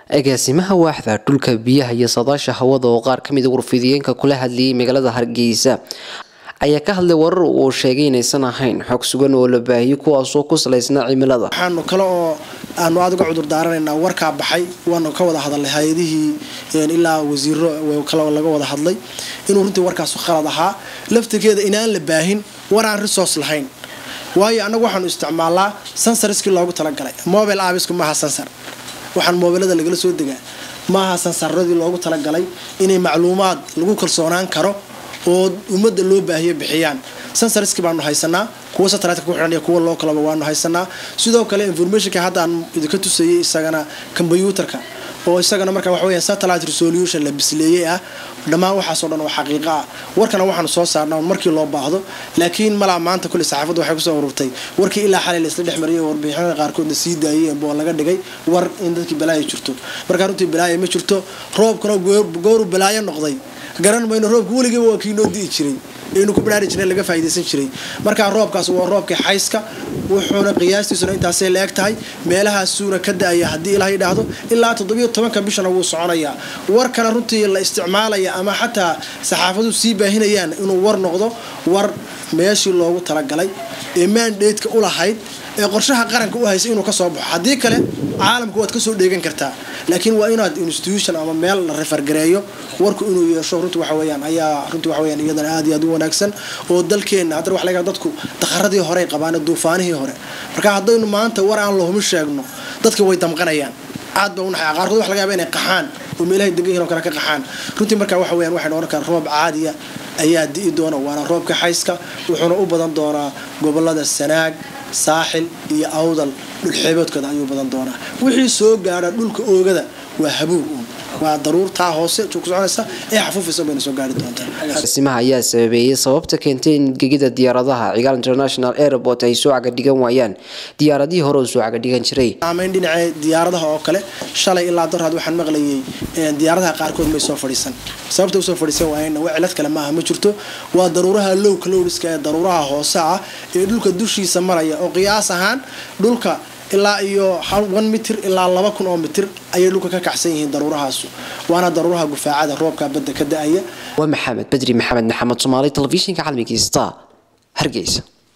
agaasimaha waaxda dhulka biyaha iyo saadaasha hawada oo qaar kamid a warfidiyeenka kula hadlayay magaalada hargeysa ayaa ka hadlay warar uu sheegay inaysan ahayn xog sugan oo la baahiyay kuwaasoo ku salaysnaa cimilada waxaanu kale oo aanu aada uga cudur daaranaynaa warkaa baxay waanu ka wada hadalnay hay-adihii ilaa wasiiro kale laga wada hadlay inuu runtii warkaasu khalad ahaa laftirkeeda inaan la baahin war aan resource lahayn waayo annagu waxaanu isticmaalnaa sansariskii loogu talagalay mobile abisku maaha sansar waxaan mobilada lagala soo degaa maaha sansaradii loogu talagalay inay macluumaad lagu kalsoonaan karo oo ummadda loo baahiyo bixiyaan sansariski baanu haysanaa kuwa satellite ku xidhan iyo kuwa loo kalaba waanu haysanaa sidoo kale informationka hadda aan idinka tusayay isagana kombyuutarka oo isagana marka waxa weya satellite resolution la bisleeyey ah dhammaan waxaasoo dhan oo xaqiiqo ah warkana waxaanu soo saarnaa markii loo baahdo laakiin malaa maanta kulli saxaafadda waxay kusoo ururtay warkii ilaa xalay laisla dhex mariyay warbixinada qaarkoodna sii daayeen boo laga dhigay war in dadkii balaayo jirto markaa runtii balaayo ma jirto roobkana gooru balaayo noqday garan mayno roobka weligiiba waa kii noo di'i jiray aynu ku baraari jirnay laga faa'idaysan jiray markaa roobkaas waa roobkii xayska wuxuuna qiyaastiisuna intaasay la eg tahay meelahaasuuna ka da-aya haddii ilaah yidhaahdo ilaa toddobiyo tobanka bishana wuu soconayaa warkana runtii la isticmaalaya ama xataa saxaafadu sii baahinayaan inuu war noqdo war meeshii loogu talagalay ee maandeedka u lahayd ee qorshaha qaranka u haysa inuu kasoo baxo haddii kale caalamka waad kasoo dheegan kartaa laakiin waa inaad institution ama meel la refergareeyo warku inuu yeesho runtii waxa weyaan ayaa runtii waxa weyaan iyadana aad iyo aad u wanaagsan oo dalkeenna haddana wax laga dadku daqaradii horey qabaan duufaanihii hore marka haddaynu maanta war aan lahumi sheegno dadka way damqanayaan aad ba unaxay qaarkood wax laga yaaba inay qaxaan oo meelahay degan yihin oo kale ka qaxaan runtii marka waxa weyaan waxaynu ohan karaa roob caadiya ayaa di'i doona waana roobka xayska wuxuuna u badan doonaa gobolada sanaag saaxil iyo awdal dhulxeeboodkooda ayuu badan doonaa wixii soo gaadha dhulka oogada waa habuug uun waa daruurtaa hoose ku soconaysa ee xafuufaysa bayna soo gaari doontaa agaasimaha ayaa sababeeyey sababta keentay in gegida diyaaradaha cigaal international airport ay soo cagadhigan waayaan diyaaradihii hore oo soo cagadhigan jiray saamayn dhinacee diyaaradaha oo kale shalay ilaa darhaad waxaan maqlayay diyaaradaha qaarkood may soo fadhiisan sababta usoo fadhiisan waayeenna waa cilad kale maaha ma jirto waa daruuraha lowka lowriska ee daruuraha hoose ah ee dhulka dushiisa maraya oo qiyaas ahaan dhulka ilaa iyo one mitir ilaa laba kun oo mitir ayay dhulka ka kacsan yihiin daruurahaasu waana daruuraha gufaacada roobka badda ka da-aya waa maxamed bedri maxamed maxamed soomaali telefishinka caalamiga star hargeysa